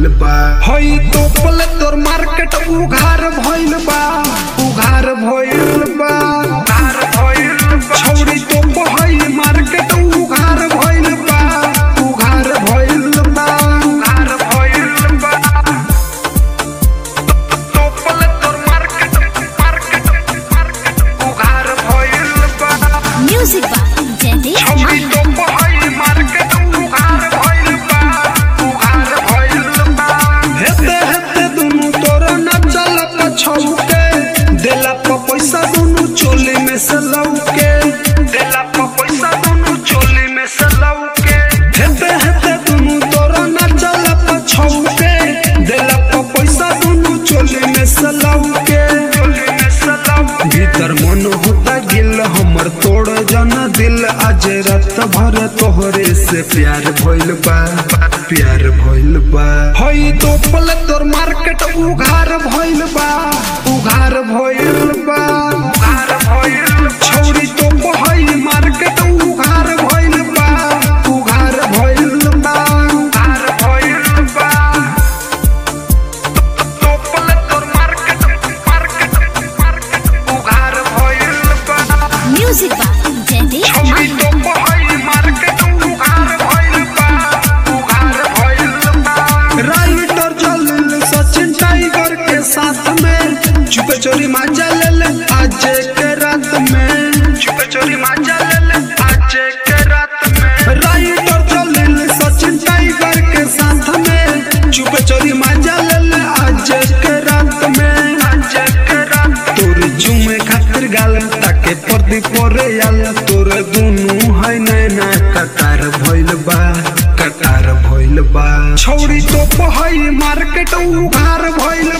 भइल बा हई तोपल तोर मार्केट उघार भइल बा उघार भइल बा उघार भइल बा छौरी तोप हई मार्केट उघार भइल बा उघार भइल बा उघार भइल बा तोपल तोर मार्केट मार्केट मार्केट उघार भइल बा Music by Jaideep छौरी Mahi. तोप हई मार्केट उघार भइल बा उघार भइल बा हेते हेते दुनु तोर न चलत छौके देला प पैसा दुनु चोली में से लौके देला प पैसा दुनु चोली में से लौके हेते हेते दुनु तोर न चलत छौके देला प पैसा दुनु चोली में से लौके चोली में से लौके भीतर मन होता गिल हमर तोड़ जन दिल आज रात भर तोहरे से प्यार भइल बा प्यार भइल बा हई तोपल तोर मार्केट उघार भइल बा उघार भइल बा उघार भइल छौरी तोप हई मार्केट उघार भइल बा उघार भइल बा उघार भइल बा तोपल तोर मार्केट मार्केट मार्केट उघार भइल बा Music by Jaideep छौरी Mahi. तोप हई मार्केट उघार भइल बा उघार भइल बा राइटर जलिल सचिन टाइगर के साथ में चुप चोरी मांजा ले ले आज के रात में चुप चोरी मांजा ले ले आज के रात में राइटर जलिल सचिन टाइगर के साथ में चुप चोरी मांजा ले ले आज के रात में आज के रात तोर जुमे खातिर गाल ताके पर्दी परे आल तोर दुनु है नैना कतार भइल बा कतार भइल बा छौरी तो हई मार्केट उघार भइल